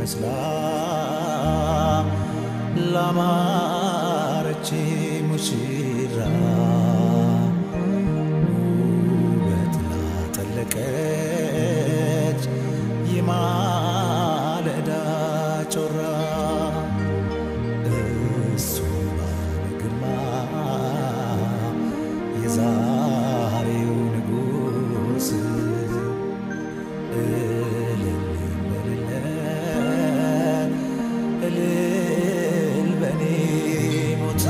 መስላ ላማረች ሙሽራ ውበት ላጠለቀች የማለዳ ጮራ እሱ ባለ ግርማ የዛሬው ንጉሥ እልል በልለት እልል በኔ ሞት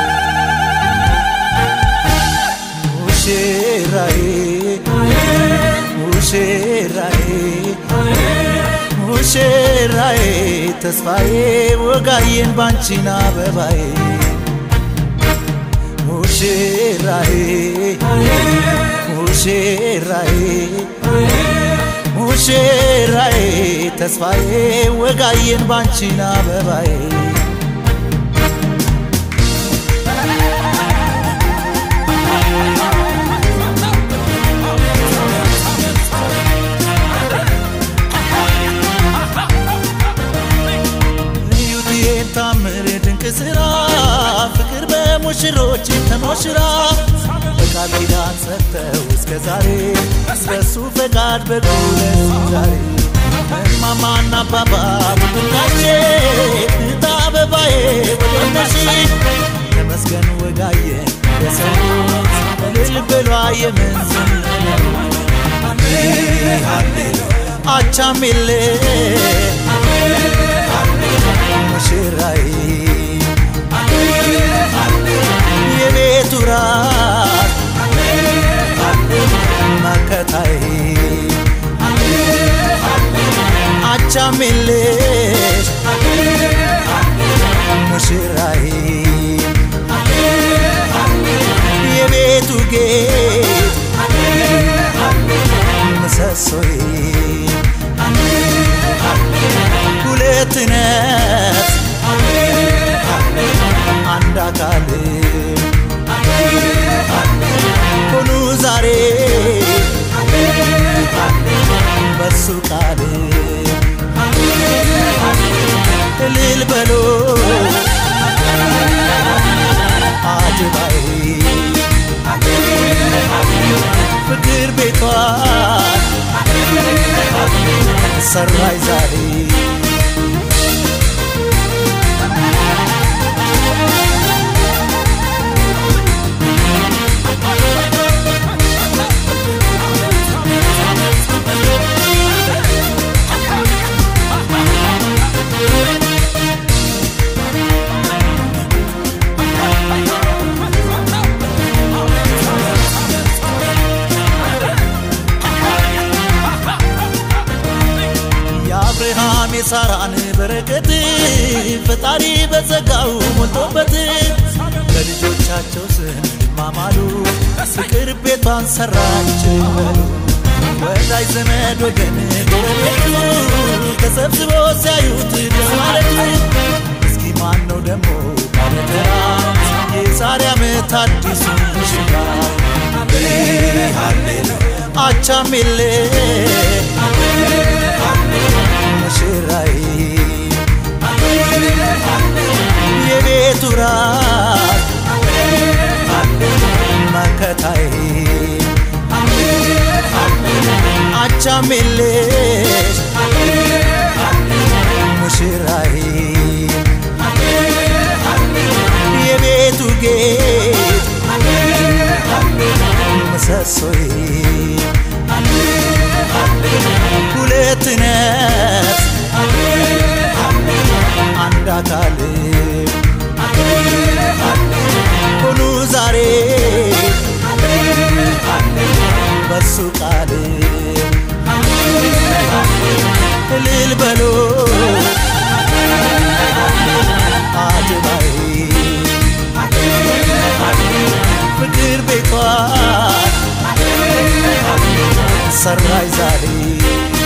ሙሽራዬ ሙሽራዬ ሙሽራዬ ተስፋዬ ወጋዬን ባንቺን አበባዬ ሙሽራዬ ሙሽራዬ ሙሽራዬ ተስፋዬ ወጋዬን ባንቺን አበባዬ እዩት ይሄን ታምር ድንቅ ስራ ፍቅር በሙሽሮች ተሞሽራ በቃል ኪዳን ጸንተው እስከ ዛሬ በሱ ፈቃድ በጉለት ዛሬ እማማና አባባ ብናቼ እህት አበባዬ ወደነሽ ተመስገን ወጋየ የሰሙት እልል ብሏ የምንዝም አቻሜሌ ሙሽራዬ የቤቱ ራት መከታዬ አቻሜሌሽ ሙሽራዬ የቤቱ ጌጥ ምሰሶዬ ሁለት ነፍስ አንድ አካል ሆኑ ዛሬ በሱ ቃል እልል በሎ አድባይ ፍቅር ቤቷን ሰራይ ዛሬ የአብርሃም የሳራን በረከት ፈጣሪ በጸጋው ሞልቶበት ለልጆቻቸው ስም ይማማሉ ፍቅር ቤቷን ሰራች በሉ ወዳጅ ዘመድ ወገን ጎረቤቱ ተሰብስቦ ሲያዩት ደስ ማለቱ እስኪ ማን ነው ደግሞ ባለተራ የዛሬ ዓመት አዲሱ ሙሽራ አቻሜሌ ሙሽራዬ የቤቱ ራት መከታዬ አቻሜሌሽ ሙሽራዬ የቤቱ ጌጥ ምሰሶዬ ሁለት ነፍስ አንድ አካል ሆኑ ዛሬ በሱ ቃል እልል በሎ አድባይ ፍቅር ቤቷን ሰራይ ዛሬ